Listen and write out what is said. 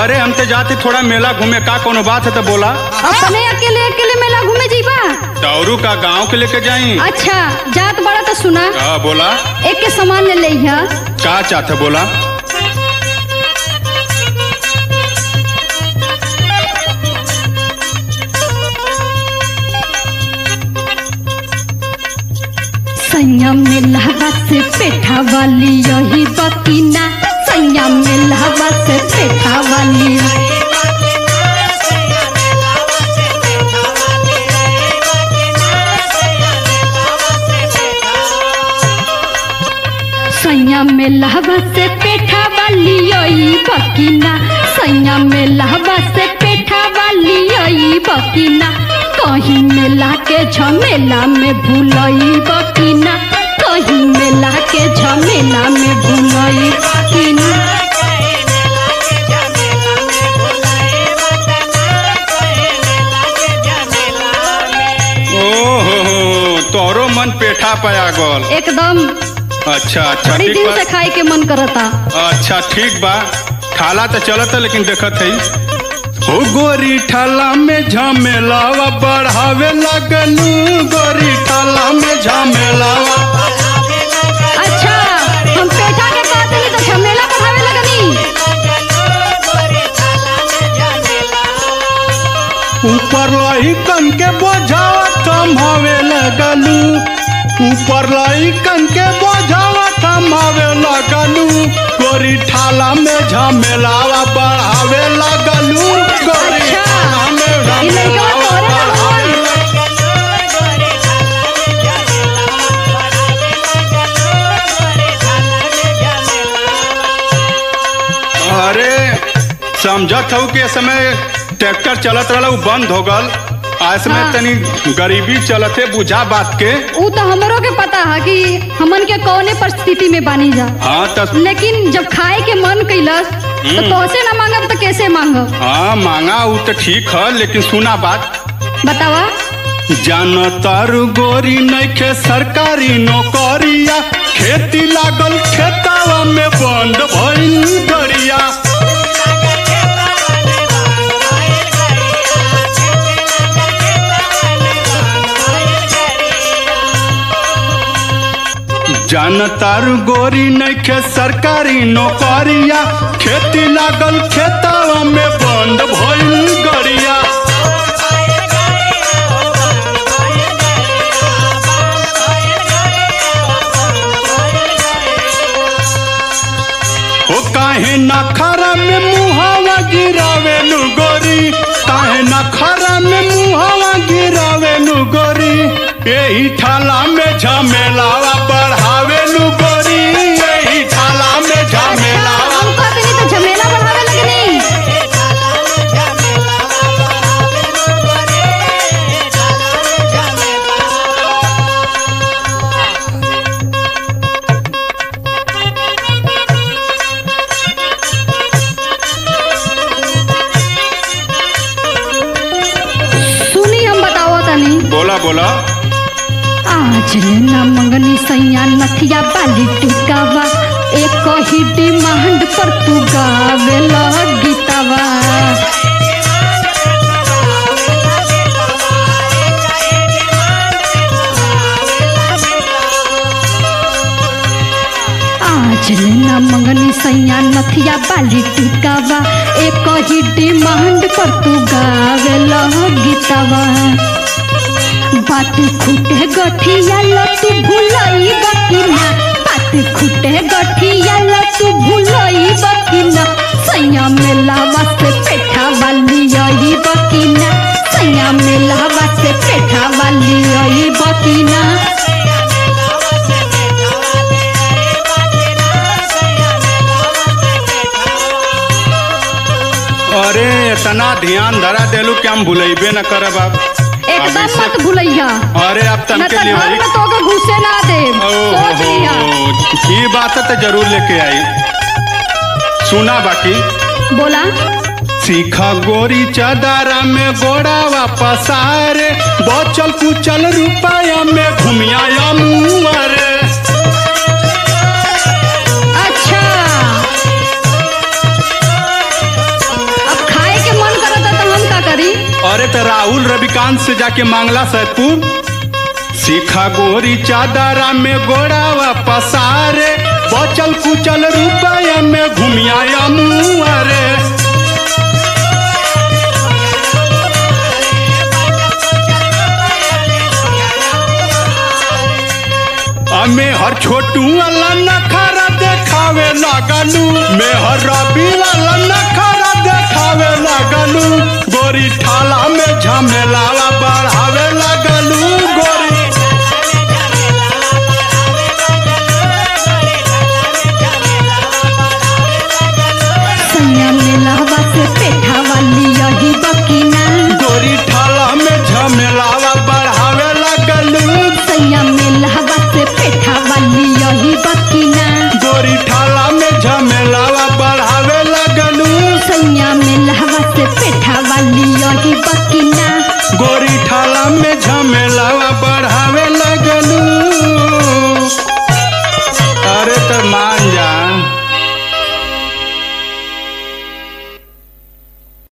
अरे हम तो जाते थोड़ा मेला घूमे का कोनो बात है तो बोला अपने अकेले अकेले मेला घूमे जीबा दौरू का गांव के लेके जाई अच्छा जात बड़ा तो सुना हाँ बोला एक के सामान ले लिहा का चाहते बोला संयम में लहवा से पेठा वाली यही बकीना संयम में लहवा से पेठा वाली संयम में लहवा से पेठा वाली यही बकीना संयम में लहवा से पेठा वाली यही बकीना कहीं मेला के झमेला में भूलई बकीना कहीं मेला के झमेला में भूलई बकीना ओ हो हो तोरो मन पेठा पाया गल एकदम अच्छा अच्छा बड़ी ठीक दिन बा से खाए के मन करता अच्छा ठीक बा खाला तो चलत है लेकिन देखत है हो गोरी ठाला में झमेलावा बढ़ावे लगलू गोरी ठाला में झमेलावा अच्छा हम पेठा के कहते नहीं तो झमेला बढ़ावे लगनी ऊपर लही कन के बोझावा थमावे लगलू ऊपर लही कन के बोझावा थमावे लगलू गोरी ठाला में झमेलावा बढ़ावे लगलू गोरी अच्छा, ठाला में ई लइकवा झमेलावा तोरे ना बढ़ावे होई। अरे समझत हूँ कि इस समय ट्रैक्टर चलत रहा उ बंद हो गल आ समय हाँ। तनी गरीबी चलत है बुझा बात के ऊ तो हमरो के पता है कि हमन के कौने परिस्थिति में बानी जा हाँ त लेकिन जब खाए के मन कैलस तो तोसे ना मांगब तो कैसे मांगब हाँ मांगा उ तो ठीक है लेकिन सुना बात बतावा जान तारू गोरी नइखे सरकारी नौकरिया खेती लागल खेतावा में बंद भइल गरिया जान तारू गोरी नइखे सरकारी नौकरिया खेती लागल खेतावा में बंद भइल गरिया हो काहे नखरा में मुहावा गिरावे नु गोरी काहे नखरा में मुहावा गिरावे नु गोरी यही ठाला में झमेलावा बढ़ावे नु गोरी यही ठाला में झमेलावा हम कहते नहीं तो झमेला बढ़ावे लगनी सुनी हम बताओ तनी बोला बोला आज लेना मंगनी सैया नथिया बाली टिकावा एक ही डिमांड पर तू गावे गीतावा आज लेना मंगनी सैया नथिया बाली टिकावा एक ही डिमांड पर तू गावे गीतावा बात खुटे गठिया तू भूलई बकिना बात खुटे गठिया तू भूलई बकिना सैया मेलावा से पेठा वाली यही बकिना सैया मेलावा से पेठा वाली यही बकिना अरे इतना ध्यान धरा देलू कि हम भूलेबे न करब अब एकदम अभी से- मत भूलैया अरे अब न तनके तो घर लिवाई में तोके घुसे ना दे सोच लिया ये बात है तो जरूर लेके आई सुना बाकी बोला सीखा गोरी चदारा में गोड़ा वापस आरे बचल कुचल रुपया में घुमिया मुआरे अच्छा अरे तो राहुल रविकांत से जाके मांगला सैदपुर सीखा गोरी चादरा में गोड़ावा पसारे बचल कुचल रुपया में घुमिया मुआरे में हर छोटू वाला नखरा देखावे लागलू में हर रवि वाला नखरा देखावे लागलू गोरी ठाला में झमेलावा बढ़ावे लागलू गोरी सैया मेलहवा से पेठा वाली यही बकीना गोरी ठाला में झमेलावा बढ़ावे लागलू सैया मेलहवा से पेठा वाली यही बकीना गोरी ठाला में झमेलावा बढ़ावे लागलू सैया मेलहवा से पेठा वाली यही बकीना गोरी ठाला में झमेलावा बढ़ावे